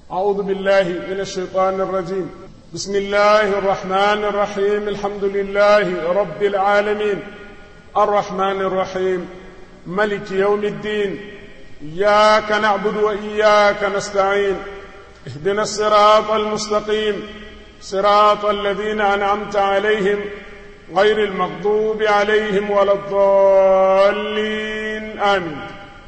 أعوذ بالله من الشيطان الرجيم بسم الله الرحمن الرحيم الحمد لله رب العالمين الرحمن الرحيم ملك يوم الدين إياك نعبد وإياك نستعين اهدنا الصراط المستقيم صراط الذين أنعمت عليهم غير المغضوب عليهم ولا الضالين آمين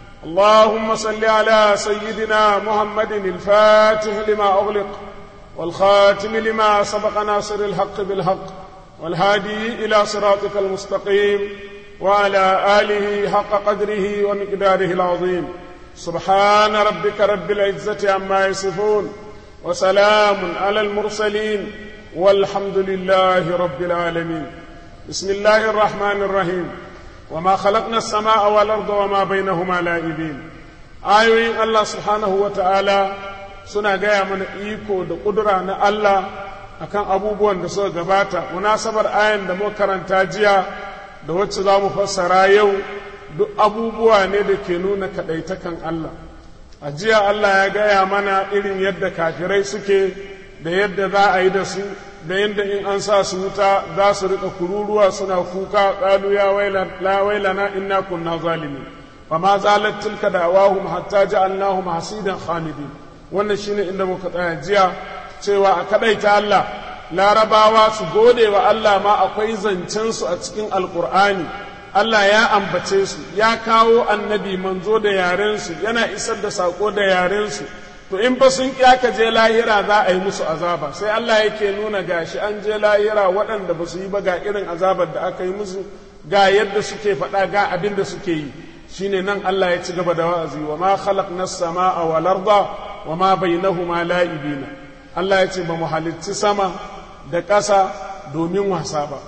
اللهم صل على سيدنا محمد الفاتح لما أغلق والخاتم لما سبق ناصر الحق بالحق والهادي إلى صراطك المستقيم وعلى آله حق قدره ومقداره العظيم سبحان ربك رب العزة عما يصفون وسلام على المرسلين والحمد لله رب العالمين بسم الله الرحمن الرحيم وما خلقنا السماء والأرض وما بينهما لاعبين آيوين الله سبحانه وتعالى suna gaya mana iko da ƙudura na Allah akan abubuwan da suka gabata munasabar ayan da muka karanta jiya da wacce za mu fassara yau duk abubuwa ne da ke nuna kaɗaitakan Allah a jiya Allah ya gaya mana irin yadda kafirai suke da yadda za a yi da su da yadda in an sa su wuta za su rika kururuwa suna kuka ƙalu ya la wailana inna kunna zalimin fa ma zalat tilka da'awahum hatta ja'alnahum hasidan khamidin wannan shine inda muka tsaya jiya cewa a kadaita Allah larabawa su gode wa Allah ma akwai zancen su a cikin alkur'ani Allah ya ambace su ya kawo annabi manzo da yarensu yana isar da sako da yarensu to in fa sun ka je lahira za a yi musu azaba sai Allah yake nuna gashi an je lahira waɗanda ba su yi ba ga irin azabar da aka yi musu ga yadda suke faɗa ga abin da suke yi shine nan Allah ya ci gaba da wa'azi wa ma khalaqna as-samaa wal arda wa ma bainahuma la'ibina Allah ya ce ba mu halicci sama da ƙasa domin wasa ba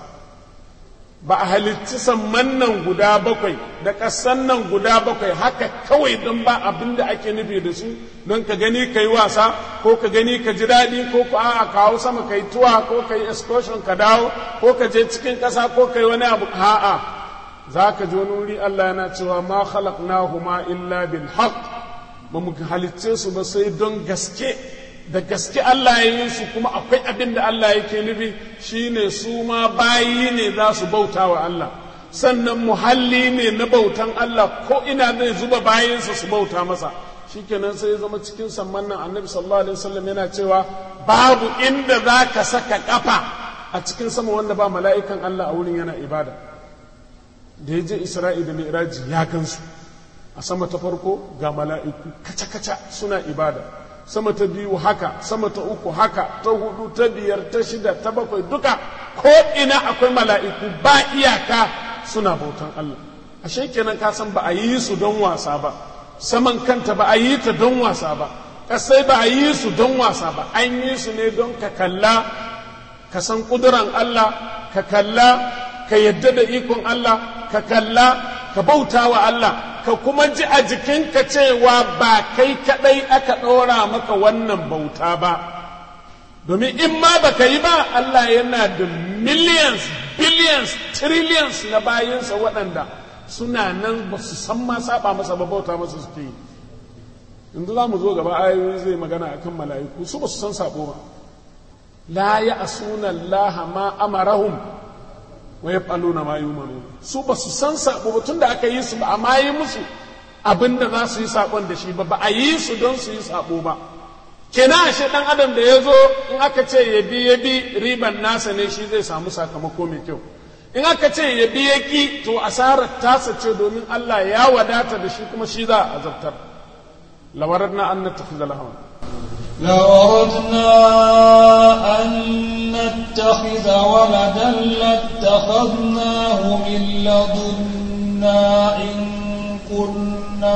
ba a halicci samman nan guda bakwai da ƙasan nan guda bakwai haka kawai don ba abin da ake nufi da su don ka gani ka yi wasa ko ka gani ka ji daɗi ko ka a kawo sama ka yi tuwa ko ka yi excursion ka dawo ko ka je cikin ƙasa ko ka yi wani abu a'a za ka ji wani wuri Allah yana cewa ma khalaqnahuma illa bil haqq ba mu halicce su ba sai don gaske da gaske Allah ya yi su kuma akwai abin da Allah yake nufi shine su ma bayi ne za su bauta wa Allah sannan muhalli ne na bautan Allah ko ina zai zuba bayinsa su bauta masa shikenan sai ya zama cikin samman nan annabi sallallahu alaihi wasallam yana cewa babu inda za ka saka kafa a cikin sama wanda ba mala'ikan Allah a wurin yana ibada da ya je Isra'i da Mi'raji ya gansu a sama ta farko ga mala'iku kaca-kaca suna ibada sama ta biyu haka sama ta uku haka ta hudu ta biyar ta shida ta bakwai duka ko ina akwai mala'iku ba iyaka suna bautan Allah ashe kenan ka san ba a yi su don wasa ba saman kanta ba a yi ta don wasa ba kasai ba a yi su don wasa ba an yi su ne don ka kalla ka san kuduran Allah ka kalla ka yadda da ikon Allah ka kalla ka bauta wa Allah ka kuma ji a jikinka cewa ba kai kadai aka ɗora maka wannan bauta ba domin in ma baka yi ba Allah yana da millions billions trillions na bayinsa waɗanda suna nan ba su san ma saba masa ba bauta masa suke yi yanzu za mu zo gaba ayoyi zai magana akan mala'iku su ba su san sabo ba la ya asuna Allah ma amarahum wa yaf'aluna ma yu'manu su ba su san sabo ba tunda aka yi su ba amma yi musu abinda za su yi sabon da shi ba ba a yi su don su yi sabo ba kenan ashe dan adam da ya zo in aka ce ya bi ya bi riban nasa ne shi zai samu sakamako mai kyau in aka ce ya bi ya ki to asarar tasa ce domin Allah ya wadata da shi kuma shi za a azabtar lawaradna an nattakhidha lahawan لوردنا أن نتخذ ولدا لاتخذناه من لدنا إن كنا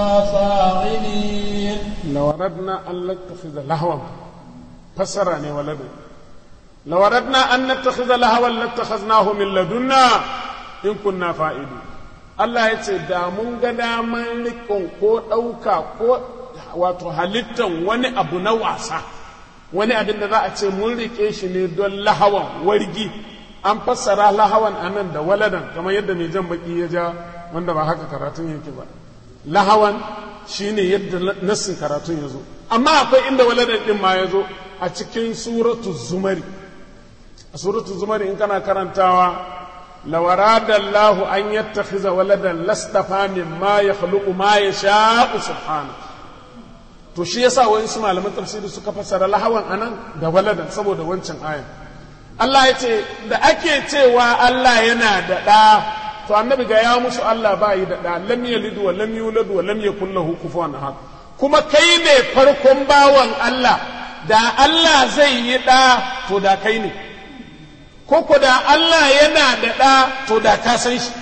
فاعلين لوردنا أن نتخذ لهوا فسرني ولدا لوردنا أن نتخذ لهوا لاتخذناه من لدنا إن كنا فاعلين Allah ya ce da mun ga daman rikon ko ɗauka ko wato halittan wani abu na wasa wani abin da za a ce mun rike shi ne don lahawan wargi an fassara lahawan a nan da waladan kamar yadda mai jan baki ya ja wanda ba haka karatun yake ba lahawan shine yadda nassin karatun ya zo amma akwai inda waladan din ma ya zo a cikin suratu zumari a suratu zumari in kana karantawa lawarada Allah an yattakhiza waladan lastafa mimma yakhluqu ma yasha'u subhanahu to shi yasa wani su malaman tafsiri suka fassara lahawan anan da waladan saboda wancan ayan Allah ya ce da ake cewa Allah yana da ɗa to annabi ga ya musu Allah ba yi da ɗa lam yalid wa lam yulad wa lam yakul lahu kufuwan ahad kuma kai ne farkon bawan Allah da Allah zai yi ɗa to da kai ne ko ko da Allah yana da ɗa to da ka san shi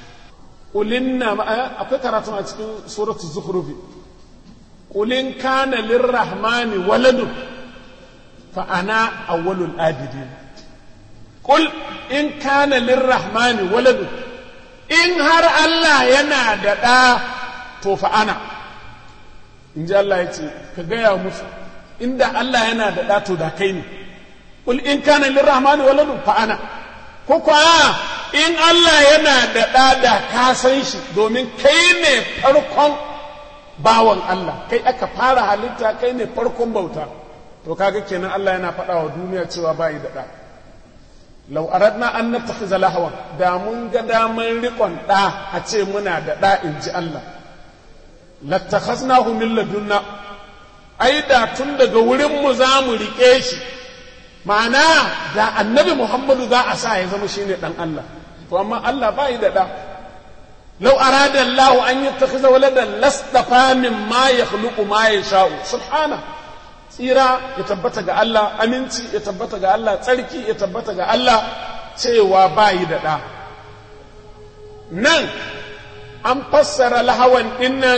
ulinna akwai karatu a cikin suratul zukhrufi qulin kana lirrahmani waladun fa ana awwalul abidin Kul in kana lirrahmani waladu in har Allah yana da ɗa to fa'ana in ji Allah ya ce ka gaya musu inda Allah yana da ɗa to da kai ne Kul in kana lirrahmani waladu fa'ana ko kwa in Allah yana da ɗa da ka san shi domin kai ne farkon bawan Allah kai aka fara halitta kai ne farkon bauta to kaga kenan Allah yana faɗa wa duniya cewa ba yi da ɗa lau aradna an nattakhiza lahawan da mun ga daman rikon ɗa a ce muna da ɗa in ji Allah lattakhaznahu min ladunna ai da tun daga wurin mu za mu rike shi ma'ana da annabi Muhammadu za a sa ya zama shine dan Allah to amma Allah ba yi da ɗa lau arada Allah an yattakhiza waladan lastafa mimma yakhluqu ma yasha'u subhana tsira ya tabbata ga Allah aminci ya tabbata ga Allah tsarki ya tabbata ga Allah cewa bayi da ɗa nan an fassara lahawan ɗinnan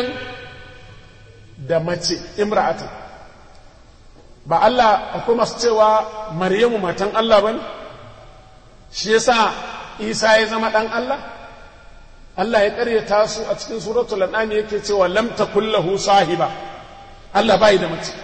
da mace imra'atan ba Allah akwai masu cewa maryamu matan Allah ba shi yasa isa ya zama ɗan Allah Allah ya ƙaryata su a cikin suratul an'am yake cewa lam takul lahu sahiba Allah bai da mace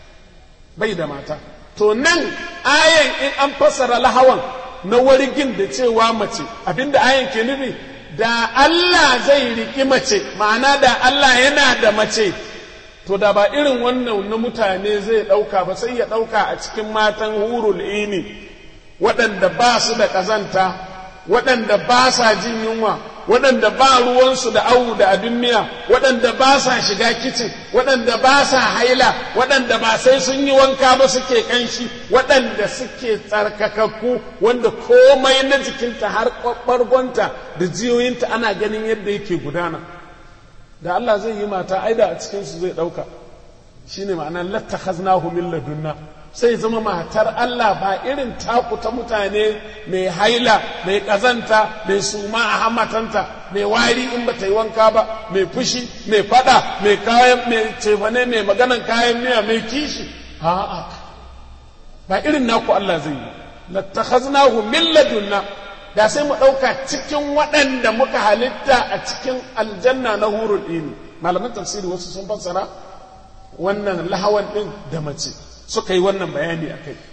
bai da mata to nan ayan in an fassara lahawan na wargin da cewa mace abinda ayan ke nufi da Allah zai riki mace ma'ana da Allah yana da mace to da ba irin wannan na mutane zai ɗauka ba sai ya ɗauka a cikin matan hurul ini waɗanda ba su da ƙazanta waɗanda ba sa jin yunwa waɗanda ba ruwansu da awu da abin miya waɗanda ba sa shiga kicin waɗanda ba sa haila waɗanda ba sai sun yi wanka ba suke ƙanshi waɗanda suke tsarkakakku wanda komai na jikinta har ɓargonta da jiyoyinta ana ganin yadda yake gudana da Allah zai yi mata aida a cikinsu zai ɗauka shine ma'ana latta haznahu min ladunna sai zama matar Allah ba irin taku ta mutane mai haila mai ƙazanta mai suma a hamatanta mai wari in bata yi wanka ba mai fushi mai fada mai kayan mai cefane mai maganan kayan miya mai kishi a'a ba irin naku Allah zai yi lattakhaznahu min ladunna da sai mu ɗauka cikin waɗanda muka halitta a cikin aljanna na hurul ini malaman tafsiri wasu sun fassara wannan lahawan ɗin da mace suka yi wannan bayani a kai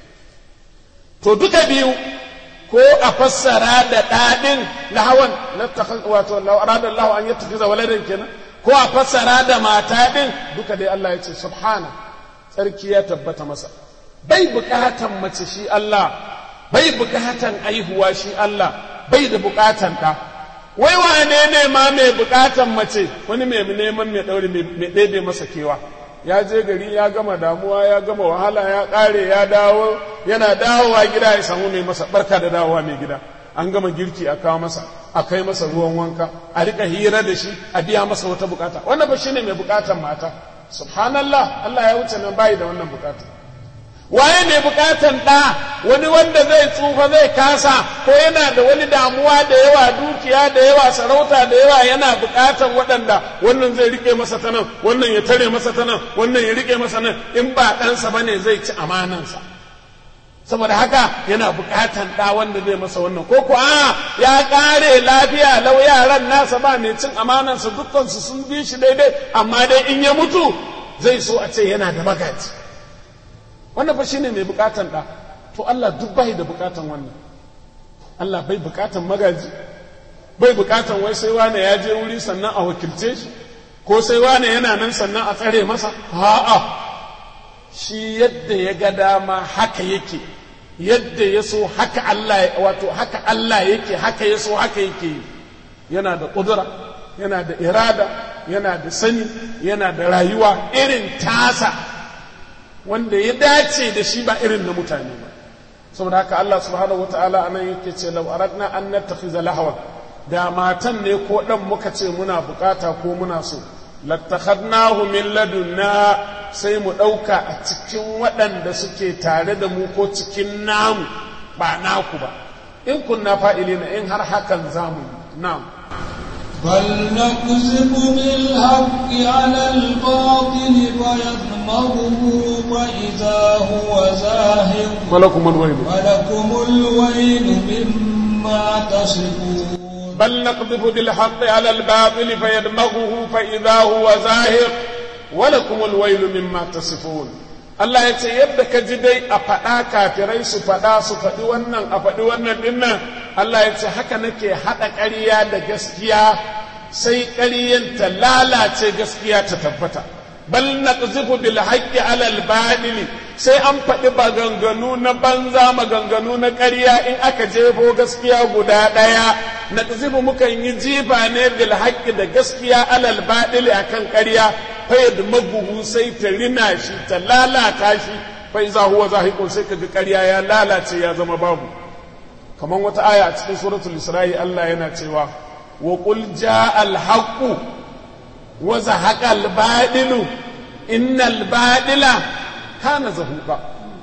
to duka biyu ko a fassara da ɗaɗin lahawan wato arada Allah an yattakiza waladan kenan ko a fassara da mata ɗin duka dai Allah ya ce subhana tsarki ya tabbata masa bai bukatan mace shi Allah bai bukatan aihuwa shi Allah bai da bukatan ɗa wai wane ne ma mai bukatan mace wani mai neman mai ɗaure mai ɗebe masa kewa ya je gari ya gama damuwa ya gama wahala ya ƙare ya dawo yana dawowa gida ya samu mai masa barka da dawowa mai gida an gama girki a kawo masa a kai masa ruwan wanka a rika hira da shi a biya masa wata bukata wannan ba shine mai bukatan mata subhanallah Allah ya wuce nan bai da wannan bukata waye mai bukatan ɗa wani wanda zai tsufa zai kasa ko yana da wani damuwa da yawa dukiya da yawa sarauta da yawa yana bukatan waɗanda wannan zai rike masa ta nan wannan ya tare masa ta nan wannan ya rike masa nan in ba ɗansa ba ne zai ci amanansa saboda haka yana bukatan ɗa wanda zai masa wannan ko ko a ya ƙare lafiya lau yaran nasa ba mai cin amanansa dukkansu sun bi shi daidai amma dai in ya mutu zai so a ce yana da magaji wannan fa shine mai bukatan da to Allah duk bai da bukatan wannan Allah bai bukatan magaji bai bukatan wai sai wane ya je wuri sannan a wakilce shi ko sai wane yana nan sannan a tsare masa a'a shi yadda ya ga dama haka yake yadda ya so haka Allah wato haka Allah yake haka ya so haka yake yana da ƙudura yana da irada yana da sani yana da rayuwa irin tasa wanda ya dace da shi ba irin na mutane ba saboda haka Allah subhanahu wataala anan yake ce law aradna an nattakhiza lahwa da matan ne ko dan muka ce muna bukata ko muna so lattakhadnahu min ladunna sai mu dauka a cikin waɗanda suke tare da mu ko cikin namu ba naku ba in kunna fa'ilina in har hakan zamu na'am بل نكذب بالحق على الباطل فيدمغه فإذا هو زاهق ولكم الويل ولكم الويل مما تصفون بل نقذف بالحق على الباطل فيدمغه فإذا هو زاهق ولكم الويل مما تصفون Allah ya ce yadda ka ji dai a faɗa kafirai su faɗa su faɗi wannan a faɗi wannan dinnan Allah ya ce haka nake haɗa ƙarya da gaskiya sai ƙaryan ta lalace gaskiya ta tabbata bal naqzifu bil haqqi ala al batil sai an faɗi maganganu na banza maganganu na ƙarya in aka jefo gaskiya guda ɗaya naqzifu mukan yi jifa ne bil haqqi da gaskiya ala al batil akan ƙarya fayyad maguhu sai ta rina shi ta lalata shi fai za huwa zahiqun sai kaga ƙarya ya lalace ya zama babu kamar wata aya a cikin suratul isra'i Allah yana cewa wa qul jaa al haqqu wa zahaqa al badilu innal badila kana zahuqa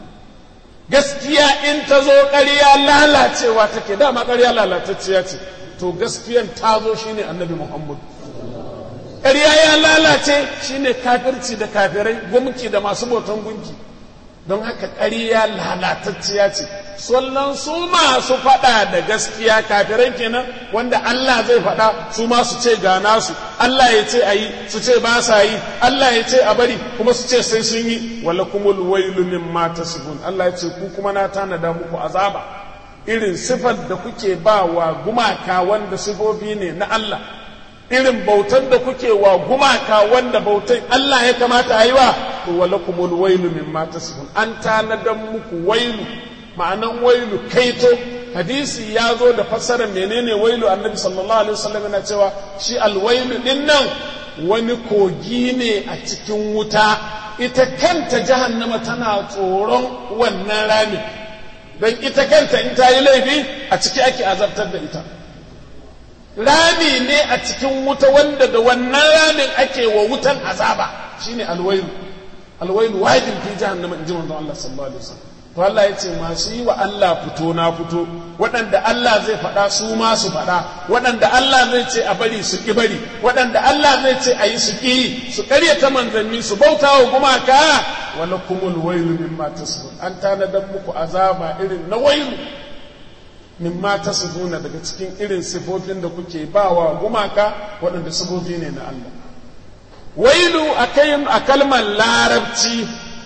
gaskiya in ta zo ƙarya lalacewa take dama ƙarya lalatacciya ce to gaskiyan ta zo shine annabi muhammad ƙarya ya lalace shine kafirci da kafirai gumki da masu bautan gunki don haka ƙarya lalatacciya ce sannan su masu faɗa da gaskiya kafirai kenan wanda Allah zai faɗa su ma su ce ga nasu Allah ya ce a yi su ce ba sa yi Allah ya ce a bari kuma su ce sai sun yi wala kumul wailu mimma tasbun Allah ya ce ku kuma na tanada muku azaba irin sifar da kuke ba wa gumaka wanda sifofi ne na Allah irin bautan da kuke wa gumaka wanda bautan Allah ya kamata a yi wa to walakumul wailu mimma tasifun an tanadan muku wailu ma'anan wailu kaito hadisi ya zo da fassarar menene wailu annabi sallallahu alaihi wasallam yana cewa shi alwailu din nan wani kogi ne a cikin wuta ita kanta jahannama tana tsoron wannan rami don ita kanta in ta yi laifi a ciki ake azabtar da ita rami ne a cikin wuta wanda da wannan ramin ake wa wutan azaba shine alwailu alwailu wajin fi jahannama in ji manzon Allah sallallahu alaihi wasallam to Allah ya ce masu yi wa Allah fito na fito waɗanda Allah zai faɗa su ma su faɗa waɗanda Allah zai ce a bari su ki bari waɗanda Allah zai ce a yi su ki su ƙaryata manzanni su bauta wa gumaka wala kumul wailu mimma tasbun an tanadan muku azaba irin na wailu mimma tasbuna daga cikin irin sifofin da kuke bawa gumaka waɗanda sifofi ne na Allah wailu a kalmar larabci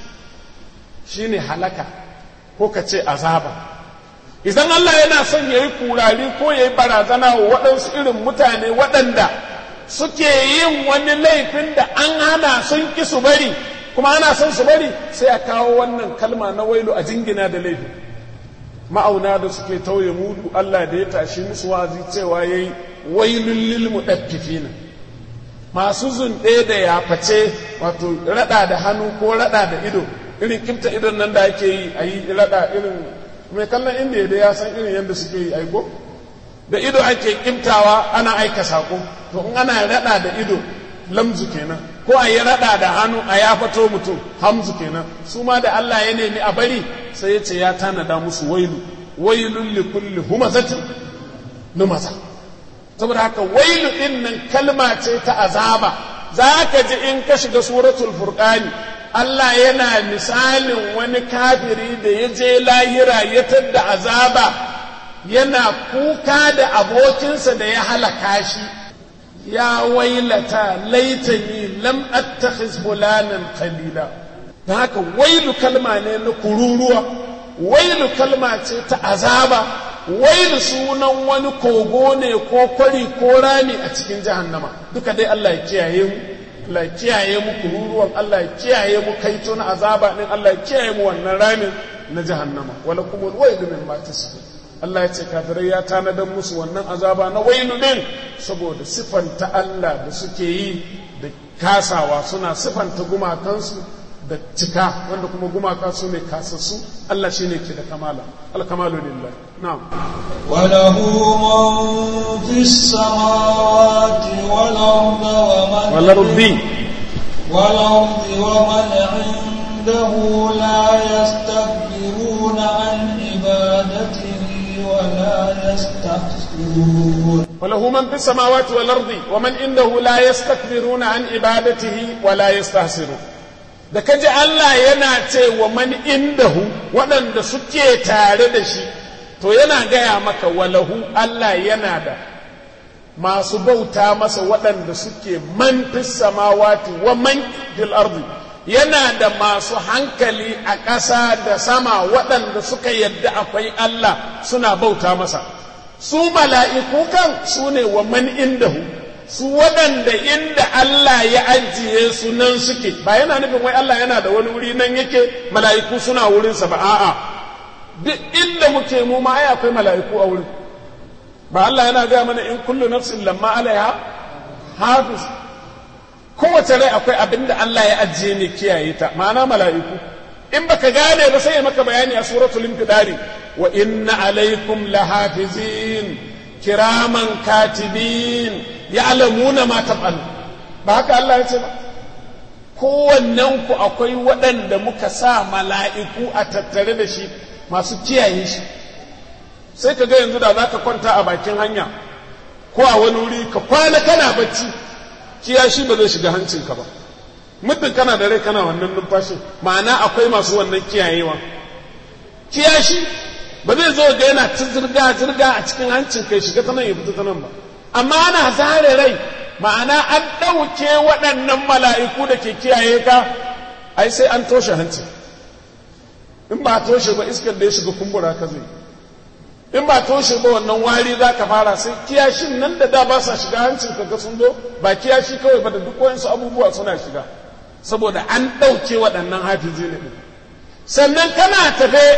shine halaka ko ka ce azaba idan Allah yana son ya yi kurari ko ya yi barazana wa waɗansu irin mutane waɗanda suke yin wani laifin da an hana sun ki su bari kuma ana son su bari sai a kawo wannan kalma na wailu a jingina da laifi ma'auna da suke tauye mudu Allah da ya tashi musu wazi cewa yayi wailul lil mudaffifina masu zunɗe da yaface wato rada da hannu ko rada da ido irin kimta idon nan da ake yi a yi rada irin mai kallon inda da ya san irin yadda suke yi aiko da ido ake kimtawa ana aika sako to in ana rada da ido lamzu kenan ko a yi rada da hannu a ya fato mutum hamzu kenan su ma da Allah ya nemi a bari sai ya ce ya tanada musu wailu wailun li kulli humazatin lumaza saboda haka wailu din nan kalma ce ta azaba za ka ji in ka shiga suratul furqani Allah yana misalin wani kafiri da ya je lahira ya tadda azaba yana kuka da abokinsa da ya halaka shi ya wailata laitani lam attakhiz fulanan qalila da haka wailu kalma ne na kururuwa wailu kalma ce ta azaba wailu sunan wani kogo ne ko kwari ko rami a cikin jahannama duka dai Allah ya kiyaye mu Allah ya kiyaye mu kururuwan Allah ya kiyaye mu kaito na azaba din Allah ya kiyaye mu wannan ramin na jahannama wala kumul wailu mimma tasbun Allah ya ce kafirai ya tanadar musu wannan azaba na wailu din saboda sifanta Allah da suke yi da kasawa suna sifanta gumakansu da cika wanda kuma gumaka su ne kasassu Allah shi ne ke da kamala alkamalu lillah na'am وله من في السماوات والأرض ومن walardi والأرض ومن عنده لا يستكبرون عن عبادته ولا يستحسرون وله من في السماوات والأرض ومن عنده لا يستكبرون عن عبادته ولا يستحسرون da kaji Allah yana ce wa man indahu waɗanda suke tare da shi to yana gaya maka walahu Allah yana da masu bauta masa waɗanda suke man fis samawati wa man fil ardi yana da masu hankali a ƙasa da sama waɗanda suka yadda akwai Allah suna bauta masa su mala'iku kan su ne wa man indahu su waɗanda inda Allah ya ajiye su nan suke ba yana nufin wai Allah yana da wani wuri nan yake mala'iku suna wurinsa ba a'a duk inda muke mu ma ai akwai mala'iku a wurin ba Allah yana gaya mana in kullu nafsin lamma alaiha hafiz kowace rai akwai abin da Allah ya ajiye ne kiyaye ta ma'ana mala'iku in baka gane ba sai ya maka bayani a suratul infidari wa inna alaikum lahafizin kiraman katibin ya'lamuna ma taf'alu ba haka Allah ya ce ba kowannen ku akwai waɗanda muka sa mala'iku a tattare da shi masu kiyaye shi sai ka ga yanzu da za ka kwanta a bakin hanya ko a wani wuri ka kwana kana bacci kiyashi ba zai shiga hancinka ba muddin kana da rai kana wannan numfashin ma'ana akwai masu wannan kiyayewa kiyashi ba zai zo ga yana ta zirga zirga a cikin hancin kai shiga ta nan ya fita ta nan ba amma ana zare rai ma'ana an ɗauke waɗannan mala'iku da ke kiyaye ka ai sai an toshe hancin in ba toshe ba iskar da ya shiga kumbura ka zai in ba toshe ba wannan wari za ka fara sai kiyashin nan da da ba sa shiga hancin ka ga sun zo ba kiyashi kawai ba da duk wayansu abubuwa suna shiga saboda an ɗauke waɗannan hafizi ne sannan kana tafe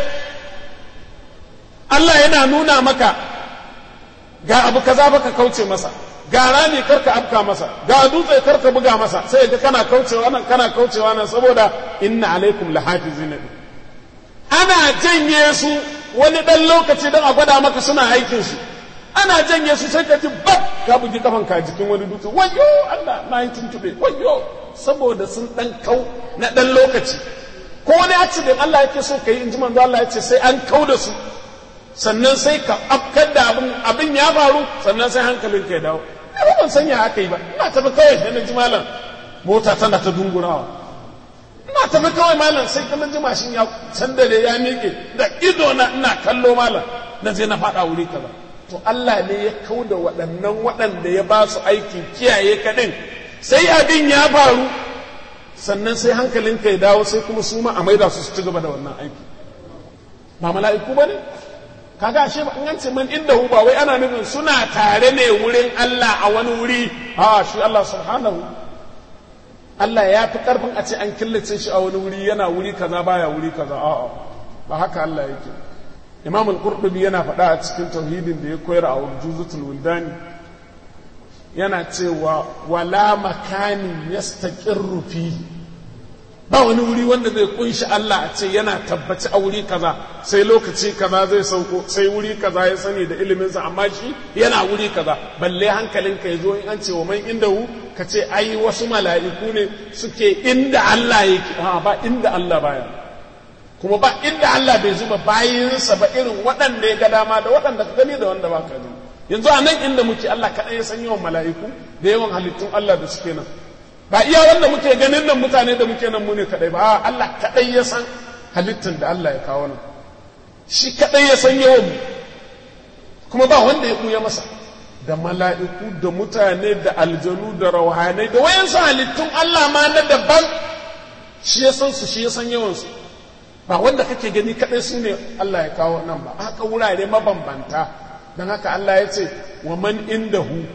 Allah yana nuna maka ga abu kaza baka kauce masa ga rami karka afka masa ga dutse karka buga masa sai ga kana kaucewa nan kana kaucewa nan saboda inna alaikum lahafizin ana janye su wani dan lokaci don a gwada maka suna aikin su ana janye su sai ka ji bab ka bugi kafan ka jikin wani dutse wayo Allah na yi tuntube wayo saboda sun dan kau na dan lokaci ko wani accident Allah yake so ka yi in ji manzo Allah ya ce sai an kau da su sannan sai ka afkar da abin abin ya faru sannan sai hankalin ka ya dawo ai ban san ya aka yi ba ina tafi kawai da na ji malam mota tana ta dungurawa ina tafi kawai malam sai kana ji mashin ya sandare ya miƙe da ido na ina kallo malam na je na faɗa wuri kaza to Allah ne ya kau da waɗannan waɗanda ya ba su aikin kiyaye kaɗin sai abin ya faru sannan sai hankalinka ya dawo sai kuma su ma a maida su su ci gaba da wannan aiki ba mala'iku ba ne kaga ashe ba in ce man inda ba wai ana nufin suna tare ne wurin Allah a wani wuri a shi Allah subhanahu Allah ya fi karfin a ce an killace shi a wani wuri yana wuri kaza baya wuri kaza a'a ba haka Allah yake Imam al-Qurtubi yana faɗa a cikin tauhidin da ya koyar a Juzutul Wuldani yana cewa wala makani yastaqirru fihi ba wani wuri wanda zai kunshi Allah a ce yana tabbaci a wuri kaza sai lokaci kaza zai sauko sai wuri kaza ya sani da iliminsa amma shi yana wuri kaza balle hankalinka ya zo in an ce wa man inda hu ka ce ai wasu mala'iku ne suke inda Allah yake ha ba inda Allah baya kuma ba inda Allah bai zuba bayinsa ba irin waɗanda ya ga dama da waɗanda ka gani da wanda ba ka gani yanzu a nan inda muke Allah kaɗai ya san yawan mala'iku da yawan halittun Allah da suke nan ba iya wanda muke ganin nan mutane da muke nan mu ne kadai ba Allah kadai ya san halittar da Allah ya kawo nan shi kadai ya san yawan mu kuma ba wanda ya kuya masa da mala'iku da mutane da aljanu da rauhanai da wayansu halittun Allah ma na daban shi ya san su shi ya san yawan su ba wanda kake gani kadai su ne Allah ya kawo nan ba haka wurare mabambanta don haka Allah ya ce wa man indahu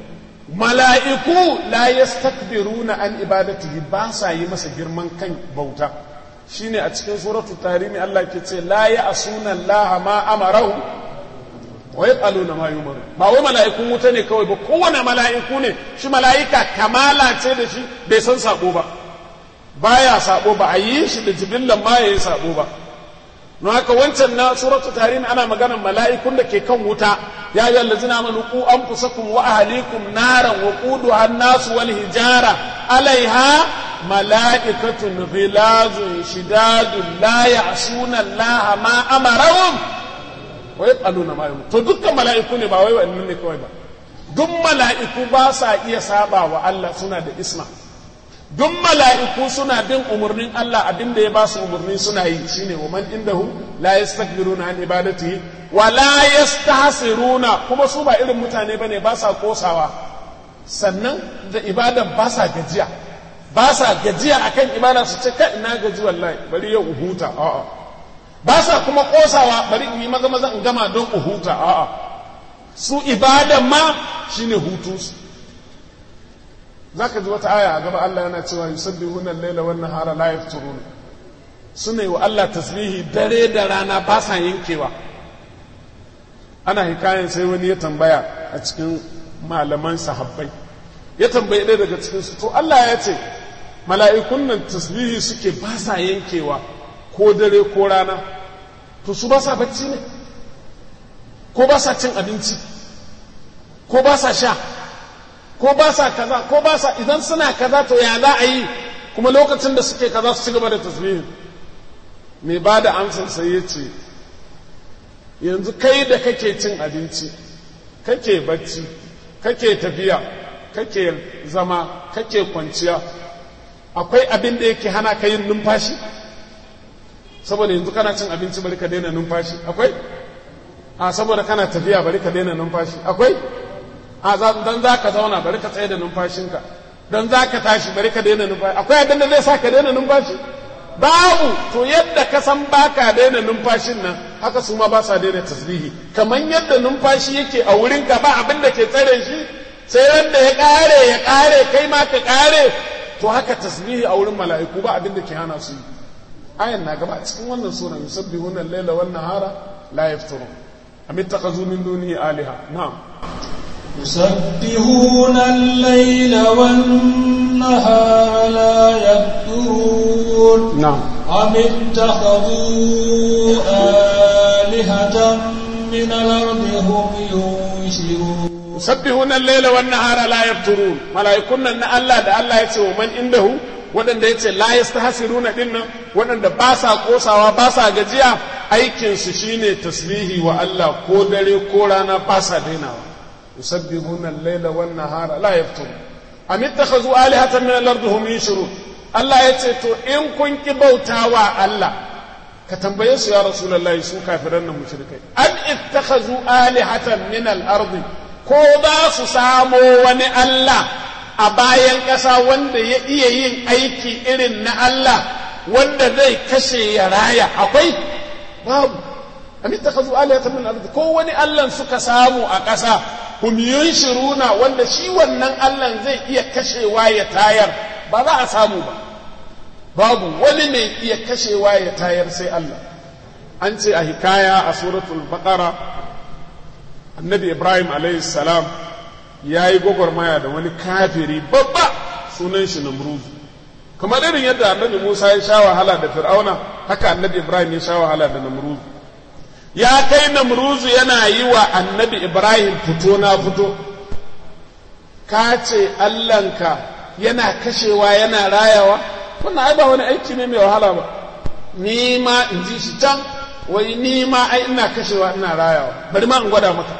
mala'iku la yastakbiruna an ibadatihi ba sa yi masa girman kan bauta shine a cikin suratul tarimi Allah ke ce la ya'suna Allah ma amarahu wa yaqaluna ma yumaru ba wai mala'ikun wuta ne kawai ba kowane mala'iku ne shi mala'ika kamala ce da shi bai san sabo ba baya sabo ba a yi shi da jibillan ma yayi sabo ba don haka wancan na suratul tarim ana maganar mala'ikun da ke kan wuta ya yi allazina amanu ku anfusakum wa ahlikum naran wa quduha an-nas wal hijara alaiha mala'ikatun ghilazun shidadun la ya'suna Allah ma amarahum wa yaqaluna ma yum to dukkan mala'iku ne ba wai wannan ne kawai ba duk mala'iku ba sa iya saba wa Allah suna da isma duk mala'iku suna bin umarnin Allah abin da ya ba su umarni suna yi shine wa man indahu la yastakbiruna an ibadatihi wa la yastahsiruna kuma su ba irin mutane bane ba sa kosawa sannan da ibadan ba sa gajiya ba sa gajiya akan ibada su ce kai ina gaji wallahi bari yau huta a'a ba sa kuma kosawa bari in yi maza maza in gama don huta a'a su ibadan ma shine hutunsu za ka ji wata aya a gaba Allah yana cewa yusabbihuna al-laila wan nahara la yafturun suna yi wa Allah tasbihi dare da rana ba sa yankewa ana hikayen sai wani ya tambaya a cikin malaman sahabbai ya tambayi ɗaya daga cikin su to Allah ya ce mala'ikun nan tasbihi suke ba sa yankewa ko dare ko rana to su ba sa bacci ne ko ba sa cin abinci ko ba sa sha ko ba sa kaza ko ba sa idan suna kaza to ya za a yi kuma lokacin da suke kaza su ci gaba da tasbihin mai ba da amsar sai ya ce yanzu kai da kake cin abinci kake bacci kake tafiya kake zama kake kwanciya akwai abin da yake hana ka yin numfashi saboda yanzu kana cin abinci bari ka daina numfashi akwai a saboda kana tafiya bari ka daina numfashi akwai a dan za ka zauna bari ka tsaye da numfashinka dan za ka tashi bari ka daina numfashi akwai abin da zai sa ka daina numfashi babu to yadda ka san baka daina numfashin nan haka su ma ba sa daina tasbihi kamar yadda numfashi yake a wurin ka ba abin da ke tsare shi sai wanda ya kare ya kare kai ma ka kare to haka tasbihi a wurin mala'iku ba abin da ke hana su yi ayan na gaba cikin wannan sura yusabbihuna al-laila wan nahara la yafturun am ittakhadhu min dunihi aliha na'am يسبحون الليل والنهار لا يفترون نعم أم اتخذوا آلهة من الأرض هم ينشرون يسبحون الليل والنهار لا يفترون ملائكون أن الله ده الله يتي ومن عنده waɗanda ya ce la yastahsiruna din nan waɗanda ba sa kosawa ba sa gajiya aikinsu shine tasbihi wa Allah ko dare ko rana ba sa dainawa يسبحون الليل والنهار لا يفترون أم اتخذوا آلهة من الأرض هم ينشرون الله يتسيتو إن كنت بوتاوا الله كتنبيه يا رسول الله سو كافرين مشركين أم اتخذوا آلهة من الأرض كودا سسامو وني الله أباين كسا وند يئين أيكي إرن الله وند ذي كشي يرايا أقوي باب أم اتخذوا آلهة من الأرض كو وني الله سكسامو أكسا hum yunshiruna wanda shi wannan Allah zai iya kashewa ya tayar ba za a samu ba babu wani mai iya kashewa ya tayar sai Allah an ce a hikaya a suratul baqara annabi Ibrahim alayhi salam ya yi gwagwarmaya da wani kafiri babba sunan shi Namrud kamar irin yadda annabi Musa ya sha wahala da Fir'auna haka annabi Ibrahim ya sha wahala da Namrud ya kai namruzu yana yi wa annabi ibrahim fito na fito ka ce allanka yana kashewa yana rayawa wannan ai ba wani aiki ne mai wahala ba ni ma in ji shi can wai ni ma ai ina kashewa ina rayawa bari ma in gwada maka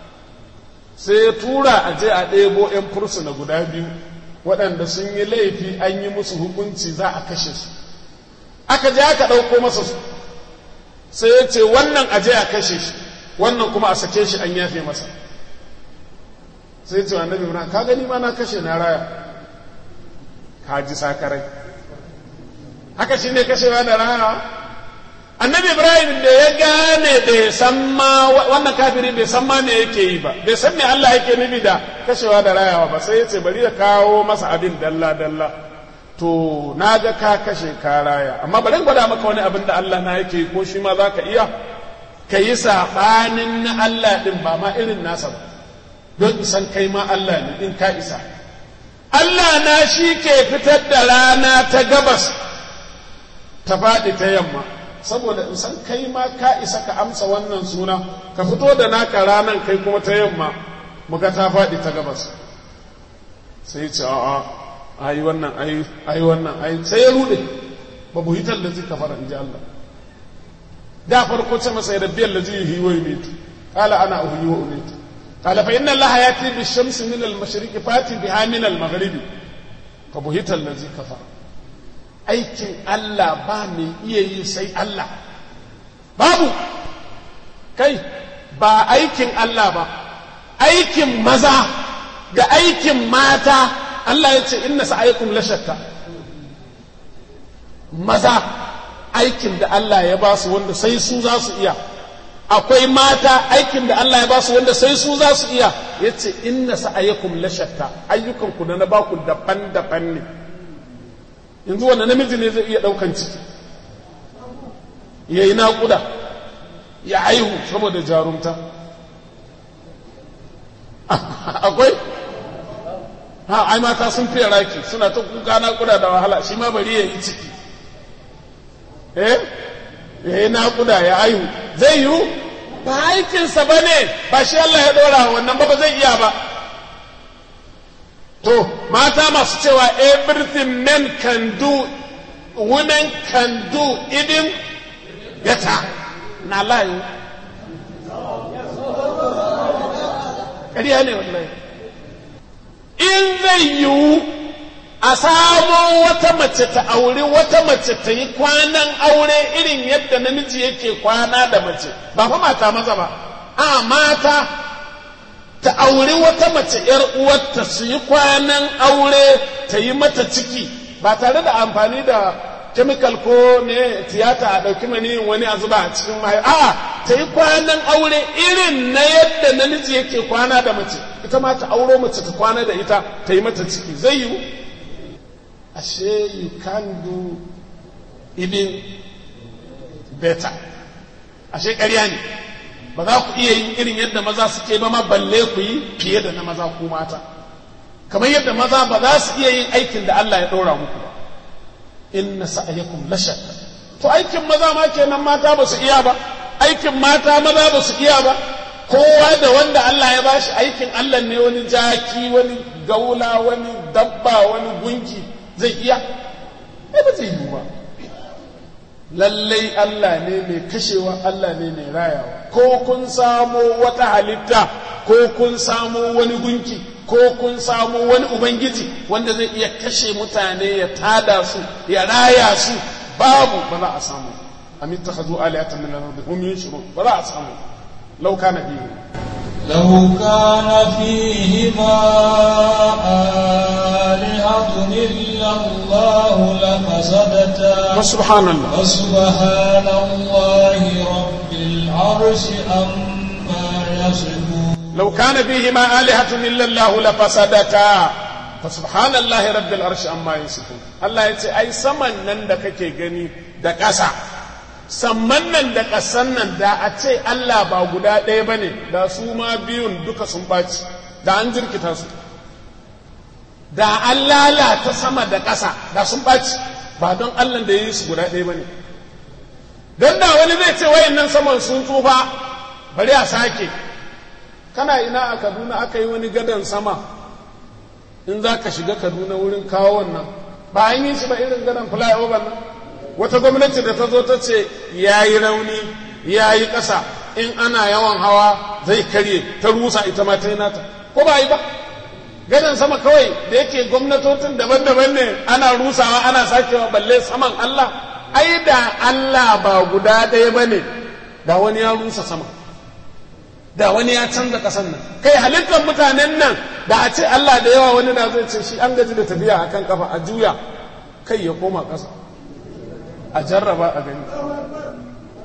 sai ya tura a je a ɗebo 'yan fursuna guda biyu waɗanda sun yi laifi an yi musu hukunci za a kashe su aka je aka ɗauko masa su sai ya ce wannan aje a kashe shi wannan kuma a sake shi an yafe masa sai ce annabi ibrahim ka gani ma na kashe na raya ka ji sakarai haka shi ne kashewa da raya annabi ibrahim da ya gane bai san ma wannan kafiri bai san ma me yake yi ba bai san me Allah yake nufi da kashewa da rayawa ba sai ya ce bari ya kawo masa abin dalla dalla to na ga ka kashe ka raya amma bari gwada maka wani abin da Allah na yake ko shi ma za ka iya ka yi saɓanin na Allah ɗin ba ma irin nasa ba don isan kai ma Allah ne in ka isa Allah na shi ke fitar da rana ta gabas ta faɗi ta yamma saboda in san kai ma ka isa ka amsa wannan suna ka fito da naka ranan kai kuma ta yamma muka ta faɗi ta gabas sai ce a'a ai wannan ai ai wannan ai sai ya rude ba bu hitar da zika fara inji Allah da farko ce masa ya rabbi allazi yuhyi wa yumitu qala ana uhyi wa umitu qala fa inna allaha yati bi shamsi min al mashriqi fati biha min al maghribi fa bu hitar da zika fara aikin Allah ba mai iya yi sai Allah babu kai ba aikin Allah ba aikin maza da aikin mata Allah ya ce inna sa'aykum la shatta maza aikin da Allah ya ba su wanda sai su za su iya akwai mata aikin da Allah ya ba su wanda sai su za su iya ya ce inna sa'aykum la shatta ayyukan ku na ba ku daban-daban ne yanzu wanda namiji ne zai iya ɗaukan ciki ya yi naƙuda ya aihu saboda jarumta akwai ha ai mata sun fiye raki suna ta kuka naƙuda da wahala shi ma bari ya yi ciki eh ya yi naƙuda ya aihu zai yiwu ba aikinsa ba ne ba shi Allah ya ɗora wannan ba ba zai iya ba to mata masu cewa everything men can do women can do even better na layu ƙarya ne wallahi in zai yiwu a samo wata mace ta aure wata mace ta yi kwanan aure irin yadda namiji yake kwana da mace ba fa mata maza ba a mata ta auri wata mace ‘yar uwarta su yi kwanan aure ta yi mata ciki ba tare da amfani da kemikal ko ne tiyata a ɗauki maniyin wani a zuba a cikin mahaifa a'a ta yi kwanan aure irin na yadda namiji yake kwana da mace ita ma ta auro mace ta kwana da ita ta yi mata ciki zai yiwu ashe you can do even better ashe ƙarya ne ba za ku iya yin irin yadda maza suke ba ma balle ku yi fiye da na maza ku mata kamar yadda maza ba za su iya yin aikin da Allah ya ɗora muku ba inna sa'ayakum la shakka to aikin maza ma kenan mata ba su iya ba aikin mata maza ba su iya ba kowa da wanda Allah ya bashi aikin Allah ne wani jaki wani gaula wani dabba wani gunki zai iya ai ba zai yi ba lallai Allah ne mai kashewa Allah ne mai rayawa ko kun samo wata halitta ko kun samo wani gunki ko kun samo wani ubangiji wanda zai iya kashe mutane ya tada su ya raya su babu ba za a samu am ittakhadhu alihatan min al-ardi hum yushrun ba za a samu law kana fihi لو كان فيهما آلهة إلا الله لفسدتا وسبحان الله وسبحان الله رب العرش أما يصفون لو كان فيهما آلهة إلا الله لفسدتا فسبحان الله رب العرش أما يصفون الله يتي أي سمن نندك كي gani da ƙasa samman nan da ƙasan nan da a ce Allah ba guda ɗaya ba ne da su ma biyun duka sun ɓaci da an jirkita su da an lalata sama da ƙasa da sun ɓaci ba don Allah da ya yi su guda ɗaya ba ne don da wani zai ce wayan nan saman sun tsufa bari a sake kana ina a kaduna aka yi wani gadon sama in za ka shiga kaduna wurin kawo wannan ba an yi shi ba irin gadon flyover nan wata gwamnati da ta zo ta ce ya yi rauni ya yi ƙasa in ana yawan hawa zai karye ta rusa ita ma ta yi nata ko ba yi ba gadon sama kawai da yake gwamnatocin daban-daban ne ana rusawa ana sakewa balle saman Allah ai da Allah ba guda ɗaya ba ne da wani ya rusa sama da wani ya canza ƙasan nan kai halittar mutanen nan da a ce Allah da yawa wani na zai ce shi an gaji da tafiya akan kafa a juya kai ya koma ƙasa a jarraba a gani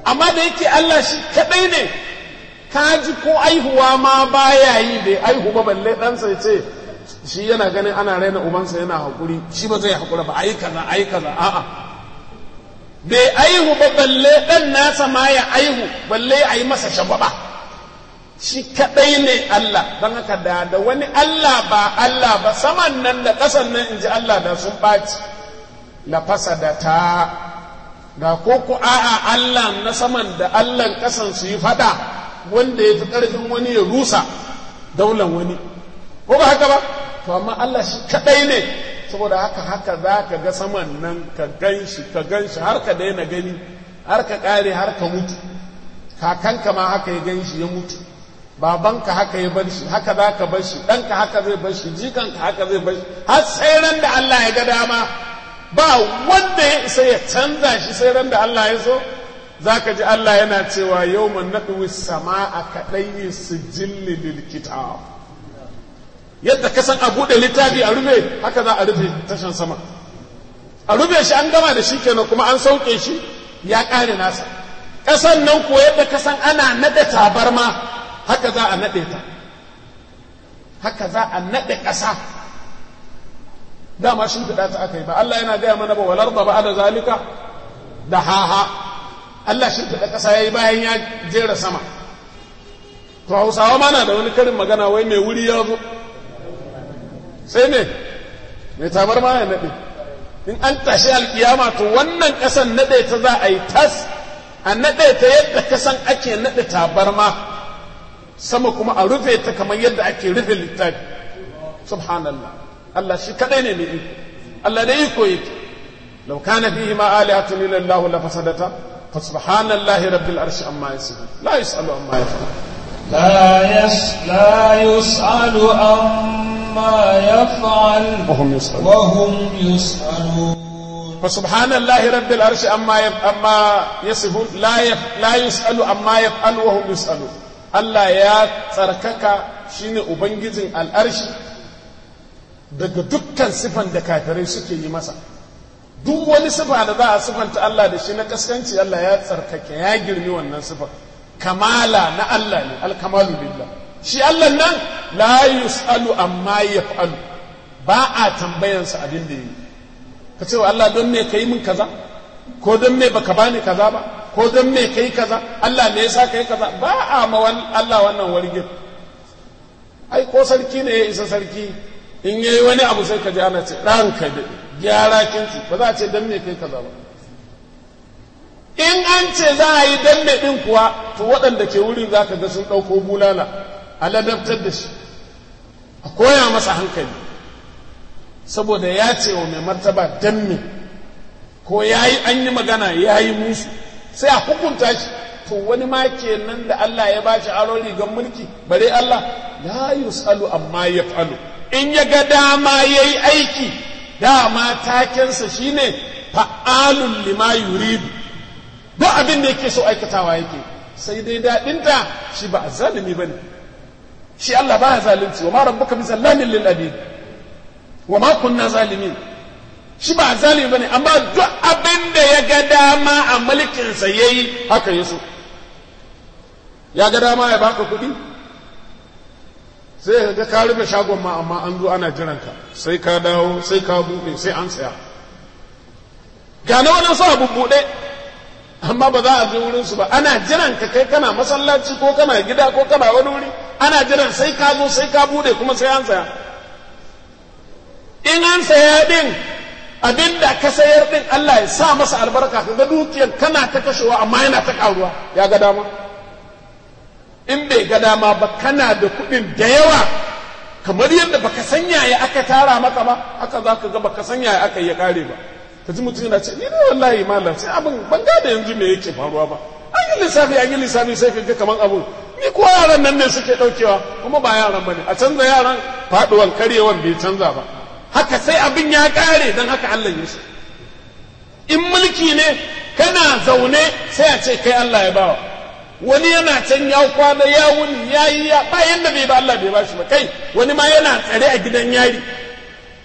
amma da yake Allah shi kadai ne ka ji ko aihuwa ma baya yi bai aihu ba balle ɗansa ya ce shi yana ganin ana raina ubansa yana haƙuri shi ba zai haƙura ba ayi kaza ayi kaza a'a bai aihu ba balle ɗan nasa ma ya aihu balle a yi masa shagwaba shi kaɗai ne Allah don haka da da wani Allah ba Allah ba saman nan da ƙasan nan in ji Allah da sun ɓaci la da ta da ko ku a'a Allah na saman da Allah ƙasan su yi faɗa wanda ya fi ƙarfin wani ya rusa daular wani ko ba haka ba to amma Allah shi kaɗai ne saboda haka haka za ka ga saman nan ka gan shi ka gan shi har ka daina gani har ka ƙare har ka mutu kakanka ma haka ya gan shi ya mutu babanka haka ya bar shi haka za ka bar shi ɗanka haka zai bar shi jikanka haka zai bar shi har sai ran da Allah ya ga dama ba wanda ya isa ya canza shi sai ran da Allah ya so za ka ji Allah yana cewa yau man naɗuwi sama a kaɗai sijilli lil kitab yadda ka san a buɗe littafi a rufe haka za a rufe tashan sama a rufe shi an gama da shi kenan kuma an sauke shi ya ƙare nasa ƙasan nan ko yadda ka san ana naɗe tabarma haka za a naɗe ta haka za a naɗe ƙasa dama shi fiɗa ta aka yi ba Allah yana gaya mana ba walar da ba da zalika da haha Allah shi fiɗa ƙasa ya yi bayan ya jera sama to hausawa mana da wani karin magana wai mai wuri ya zo sai ne mai tabar ma ya naɗe in an tashi alkiyama to wannan ƙasan naɗe ta za a yi tas a naɗe ta yadda kasan ake naɗe tabarma sama kuma a rufe ta kamar yadda ake rufe littafi subhanallah Allah shi kadai ne mai iko Allah da iko yake law kana fihi ma alihatun illa Allah la fasadata fa subhanallahi rabbil arshi amma yasifun la yusalu amma yaf'al لا يس لا يسأل عما يفعل وهم يسألون وهم يسألون فسبحان الله رب العرش أما يف... أما يصفون لا يف... لا يسأل أما يفعل وهم يسألون Allah ya tsarkaka shine Ubangijin al'arshi daga dukkan sifan da kafirai suke yi masa. Duk wani sifa da za a sifanta Allah da shi na kaskanci Allah ya tsarkake ya girmi wannan sifan. Kamala na Allah ne, alkamalu billah. Shi Allah nan la yus'alu amma yaf'alu ba a tambayansa abin da yi. Ka ce wa Allah don me ka yi min kaza? Ko don me baka bani kaza ba? ko don me kai kaza Allah me yasa kai kaza ba a ma Allah wannan wargin ai ko sarki ne ya isa sarki in yayi wani abu sai ka ji ana ce ranka da gyara kinci ba za a ce don me kai kaza ba in an ce za a yi don me din kuwa to waɗanda ke wurin za ka ga sun ɗauko bulala a ladabtar da shi a koya masa hankali saboda ya ce wa mai martaba don me ko ya yi an yi magana ya yi musu sai a hukunta shi to wani ma kenan da Allah ya bashi aron rigar mulki bare Allah la yusalu amma yaf'alu in ya ga dama yayi aiki dama takensa shine fa'alun lima yuridu duk abin da yake so aikatawa yake sai dai daɗinta shi ba zalimi bane shi Allah ba zalunci wa ma rabbuka bi zallamin lil abid wa ma kunna zalimin shi ba zalimi bane amma duk abin da ya ga dama a mulkinsa ya yi haka ya so ya ga dama ya baka kuɗi sai ga ka rufe shagon ma amma an zo ana jiranka sai ka dawo sai ka buɗe sai an tsaya ga na wani sa buɗe amma ba za a je wurinsu ba ana jiran ka kai kana masallaci ko kana gida ko kana wani wuri ana jiran sai ka zo sai ka buɗe kuma sai an tsaya in an saya din abin da ka sayar din Allah ya sa masa albarka ka ga dukiyar kana ta kashewa amma yana ta karuwa ya ga dama in bai ga dama ba kana da kuɗin da yawa kamar yadda baka sanya ya aka tara maka ba haka za ka ga baka sanya ya aka ya kare ba ka ji mutum yana ce ni ne wallahi malam sai abin ban gane yanzu me yake faruwa ba an yi lissafi an yi lissafi sai ka ga kamar abun ni ko yaran nan ne suke ɗaukewa kuma ba yaran ba ne a canza yaran faɗuwan karyewan bai canza ba haka sai abin ya ƙare don haka Allah ya shi in mulki ne kana zaune sai a ce kai Allah ya bawa wani yana can ya kwana ya wuni ya yi ya bayan da bai ba Allah bai bashi ba kai wani ma yana tsare a gidan yari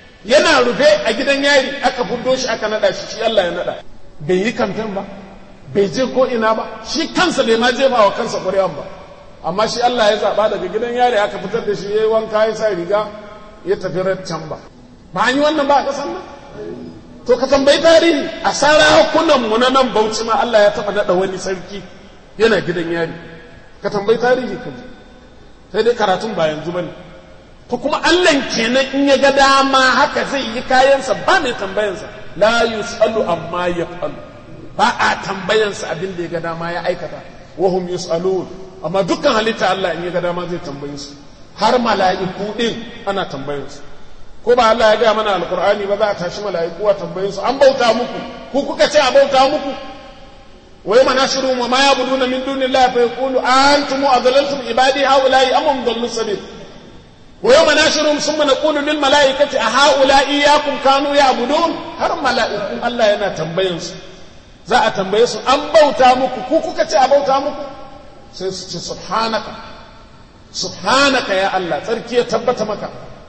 yana rufe a gidan yari aka fuddo shi aka nada shi shi Allah ya nada bai yi kamfen ba bai je ko ina ba shi kansa bai ma jefa wa kansa ƙuri'an ba amma shi Allah ya zaɓa daga gidan yare aka fitar da shi ya yi wanka ya sa riga ya tafi can ba ba an yi wannan ba a ƙasar nan to ka tambayi tarihi a sarakunan mu na nan bauchi ma Allah ya taɓa naɗa wani sarki yana gidan yari ka tambayi tarihi ka ji sai dai karatun ba yanzu bane to kuma Allah kenan in ya ga dama haka zai yi kayansa ba mai tambayansa la yusalu amma yaf'alu ba a tambayansa abin da ya ga dama ya aikata wa hum yusalun amma dukkan halitta Allah in ya ga dama zai tambaye su har mala'iku din ana tambayansu ko ba Allah ya gaya mana alkur'ani ba za a tashi mala'iku a tambaye su an bauta muku ku kuka ce a bauta muku wa yawma nashru wa ma ya'buduna min dunillahi fa yaqulu antum adlaltum ibadi haula'i am hum dallu sabil wa yawma nashru thumma naqulu lil mala'ikati a haula'i iyyakum kanu ya'budun har mala'iku Allah yana tambayan su za a tambaye su an bauta muku ku kuka ce a bauta muku sai su ce subhanaka subhanaka ya Allah tsarki ya tabbata maka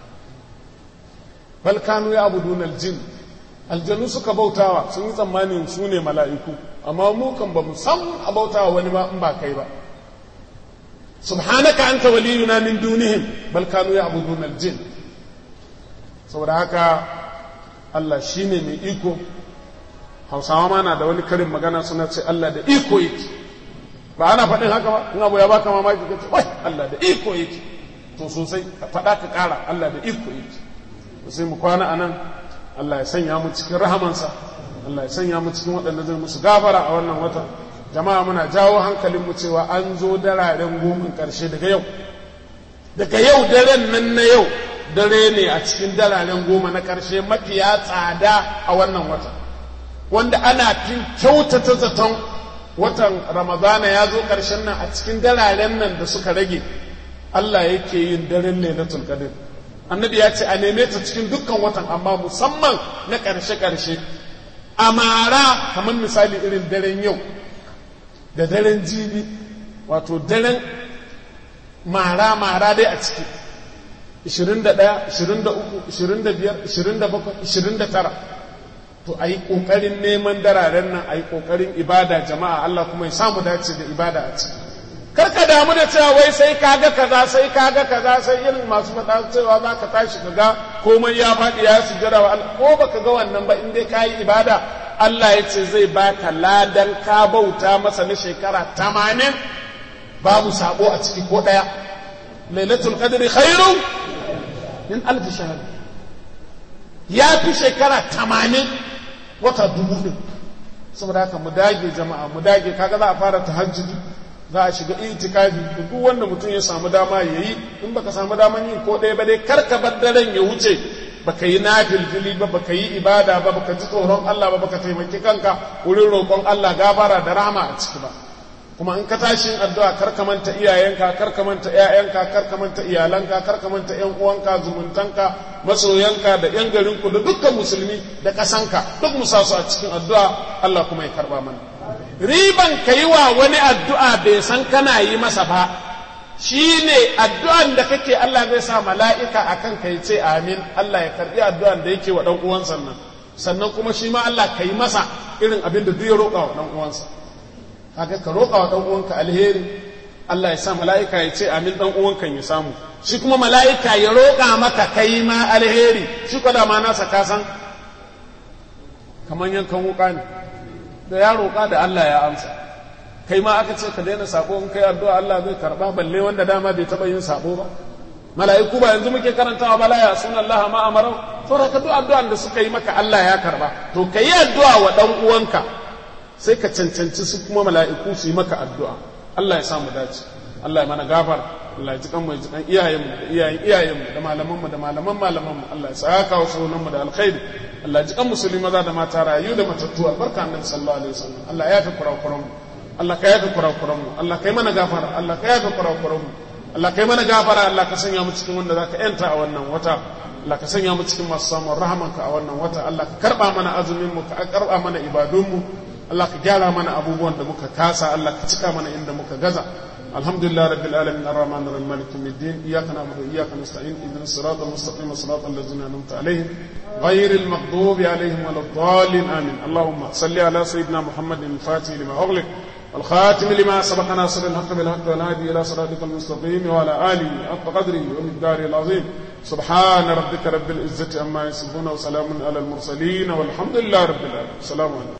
bal kanu ya abudun aljin aljanu suka bautawa sun yi tsammanin su ne mala'iku amma mu kan ba mu san a bautawa wani ba in ba kai ba subhanaka anta waliyuna min dunihim bal kanu ya abudun aljin saboda haka Allah shine mai iko hausawa ma na da wani karin magana suna ce Allah da iko yake ba ana faɗin haka ba in abu ya baka mamaki ka ce wai Allah da iko yake to sosai ka faɗa ka ƙara Allah da iko yake sai mu kwana a nan Allah ya sanya mu cikin rahamansa Allah ya sanya mu cikin waɗanda zai musu gafara a wannan wata jama'a muna jawo hankalinmu cewa an zo dararen gomin ƙarshe daga yau daga yau daren nan na yau dare ne a cikin dararen goma na ƙarshe mafiya tsada a wannan wata wanda ana fin kyautata zaton watan ramadana ya zo ƙarshen nan a cikin dararen nan da suka rage Allah yake yin daren lailatul qadr annabi ya ce a neme ta cikin dukkan watan amma musamman na ƙarshe-ƙarshe a mara kamar misali irin daren yau da daren jibi wato daren mara-mara dai a ciki 21 23 25 27 29 to a yi ƙoƙarin neman dararen nan a yi ƙoƙarin ibada jama'a Allah kuma ya samu dace da ibada a ciki karka damu da cewa wai sai kaga kaza sai kaga kaza sai irin masu faɗa cewa za ka tashi ka ga komai ya faɗi ya sujjada wa Allah ko baka ga wannan ba in dai ka yi ibada Allah ya ce zai baka ladan ka bauta masa na shekara tamanin babu sabo a ciki ko ɗaya lailatul qadri khairun min alf shahr ya fi shekara tamanin wata dubu ɗin saboda haka mu dage jama'a mu dage kaga za a fara tahajjudi za a shiga itikafi duk wanda mutum ya samu dama ya yi in baka samu daman yin ko ɗaya ba dai kar ka bar daren ya wuce baka yi nafilfili ba baka yi ibada ba baka ji tsoron Allah ba baka taimaki kanka wurin roƙon Allah gafara da rahama a ciki ba kuma in ka tashi yin addu'a kar ka manta iyayenka kar ka manta ƴaƴanka kar ka manta iyalanka kar ka manta ƴan uwanka zumuntanka masoyanka da ƴan garinku da dukkan musulmi da ƙasanka duk mu sa su a cikin addu'a Allah kuma ya karba mana riban ka yi wa wani addu'a bai san kana yi masa ba shi ne addu'an da kake Allah zai sa mala'ika a kan ka yi ce amin Allah ya karɓi addu'an da yake wa ɗan uwansa nan sannan kuma shi ma Allah ka yi masa irin abin da duk ya roƙa wa ɗan uwansa haka ka roƙa wa ɗan uwanka alheri Allah ya sa mala'ika ya ce amin ɗan uwanka ya samu shi kuma mala'ika ya roƙa maka kai ma alheri shi kwada ma nasa kasan kamar yankan wuƙa ne da ya roƙa da Allah ya amsa kai ma aka ce ka daina sabo in kai addu'a Allah zai karba balle wanda dama bai taba yin sabo ba mala'iku ba yanzu muke karantawa bala ya sunan Allah ma amarau to da ka duk addu'an da suka yi maka Allah ya karba to kai addu'a wa dan uwanka sai ka cancanci su kuma mala'iku su yi maka addu'a Allah ya samu dace Allah ya mana gafar Allah ya ji kan mu ji kan iyayenmu da iyayen iyayenmu da malamanmu da malaman malamanmu Allah ya saka wa sunanmu da alkhairi Allah ya ji kan musulmi maza da mata rayu da matattu albarka annabi sallallahu alaihi wasallam Allah ya yafi kurakuranmu Allah ka yafi kurakuranmu Allah ka yi mana gafara Allah ka yafi kurakuranmu Allah ka yi mana gafara Allah ka sanya mu cikin wanda zaka yanta a wannan wata Allah ka sanya mu cikin masu samun rahamanka a wannan wata Allah ka karba mana azumin mu ka karba mana ibadun mu Allah ka gyara mana abubuwan da muka kasa Allah ka cika mana inda muka gaza alhamdulillah rabbil alamin arrahman arrahim malik yawmiddin iyyaka na'budu wa iyyaka nasta'in ihdinas siratal mustaqim siratal ladzina an'amta alaihim ghayril maghdubi alaihim waladdallin amin allahumma salli ala sayyidina muhammadin al-fatih lima ughliq والخاتم لما سبق ناصر الحق بالحق والهادي الى صراطك المستقيم وعلى اله حق قدره ومقداره العظيم سبحان ربك رب العزه عما يصفون وسلام على المرسلين والحمد لله رب العالمين السلام عليكم